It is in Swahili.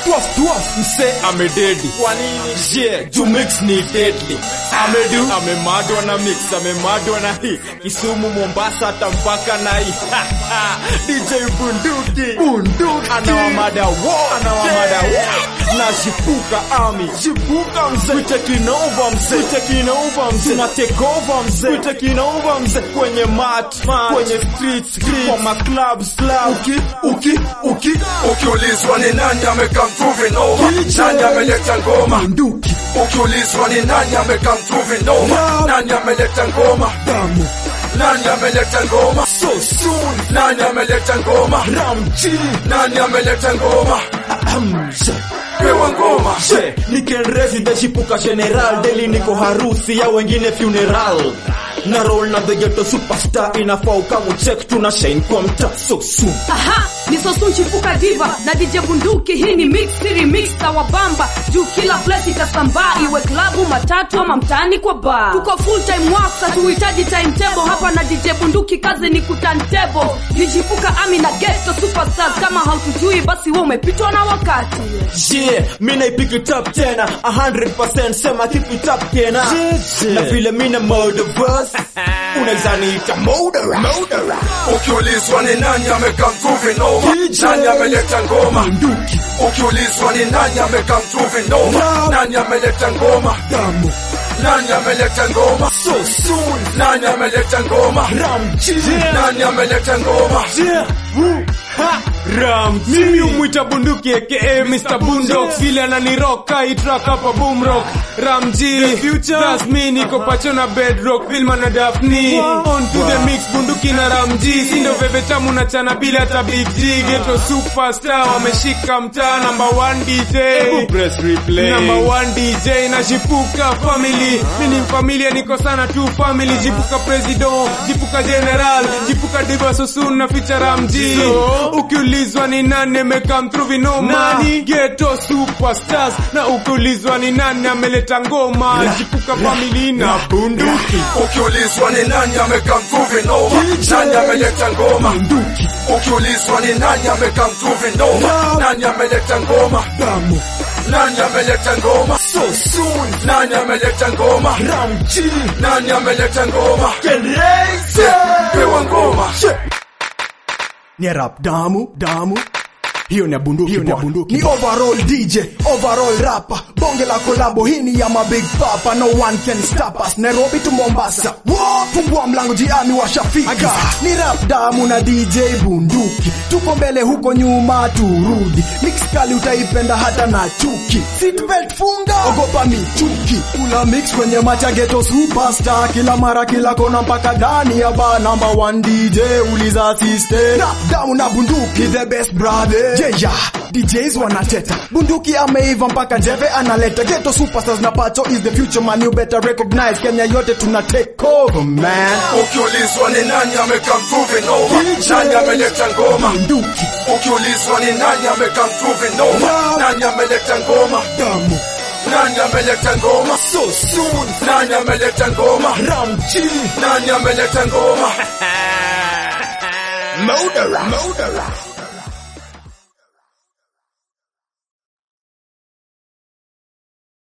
Twaf twaf mse amededi. Kwa nini? Yeah, juu mix ni deadly. Amedu amemadwa na mix, amemadwa na hii. Kisumu, Mombasa hata mpaka na hii. DJ Bunduki. Bunduki. Anawamada wo, anawamada wo. Na shipuka ami. Shipuka mse. We taking over mse. We taking over mse. Tuna take over mse. We taking over mse. Kwenye mat, mat. Kwenye streets, streets. Kwa ma clubs, clubs. Uki, uki, uki. Ukiulizwa ni nani amekam through noma, nani ameleta ngoma? Bunduki. Ukiulizwa ni nani amekam through noma, nani ameleta ngoma? Damu. Nani ameleta ngoma? So soon. Nani ameleta ngoma? Ramchi. Nani ameleta ngoma? Ahem. Pewa ngoma. She, Niken resident shipuka general Daily niko harusi ya wengine funeral na roll na the ghetto superstar inafaa ukamu check tuna shine kwa mta so soon Aha, ni Sosun Chipuka Diva na DJ Bunduki. Hii ni mix ni remix na wabamba juu kila place itasambaa, iwe klabu, matatu ama mtaani kwa bar. Tuko full time work, hatuhitaji timetable hapa na DJ Bunduki, kazi ni kutantable. Ni Chipuka Ami na Ghetto Superstars, kama hautujui basi wewe umepitwa na wakati. yeah mi naipik it up tena 100% sema keep it up tena na vile mina murder verse unaweza niita murderer murderer Ukiulizwa ni nani amekam through noma, DJ. nani ameleta ngoma? Bunduki Ukiulizwa ni nani amekam through noma, nani ameleta ngoma? damu Nani ameleta ngoma? so soon Nani ameleta ngoma? Ramchi Nani ameleta ngoma? Yeah. Woo. Ha. Ram mimi umwita bunduki aka Mr. Boondocks vile ananiroka itrak hapa boomrock Ramji that's me niko pacho na bedrock Vilma na Daphne on to the mix bunduki na Ramji sindo veve tamu na chana bila hata big G ghetto superstar wameshika mtaa number one DJ press replay number one DJ na Jipuka family mimi ni familia niko sana tu family Jipuka president Jipuka general Jipuka diva sosun na feature Ramji ukiulizwa ni nani amekam through vinoma nani ghetto superstars na ukiulizwa ni nani ameleta ngoma Jipuka family na bunduki Ukiulizwa ni nani amekam through noma, nani ameleta ngoma? bunduki Ukiulizwa ni nani amekam through noma, nani ameleta ngoma? damu Nani ameleta ngoma? so soon Nani ameleta ngoma? Ramji Nani ameleta ngoma? Generation Pewa ngoma. ni rap damu damu hiyo ni bunduki hiyo ni bunduki ni overall DJ overall rapper bonge la kolabo hii ni ya ma big papa no one can stop us Nairobi to Mombasa Wow, fungua mlango jiani washafika ni rap damu na DJ bunduki tuko mbele huko nyuma turudi mix kali utaipenda hata na chuki seatbelt funga ogopa michuki kula mix kwenye macha ghetto superstar kila mara kila kona mpaka ndani ya bar number one DJ uliza assistant rap damu na bunduki the best brother yeah DJs wanateta bunduki ameiva mpaka jeve analeta ghetto superstars na pacho is the future man you better recognize Kenya yote tuna take over man Ukiulizwa ni nani amekam through noma, nani ameleta ngoma? bunduki Ukiulizwa ni nani amekam through noma, nani ameleta ngoma? damu Nani ameleta ngoma? so soon Nani ameleta ngoma? Ramji Nani ameleta ngoma? Murderer Murderer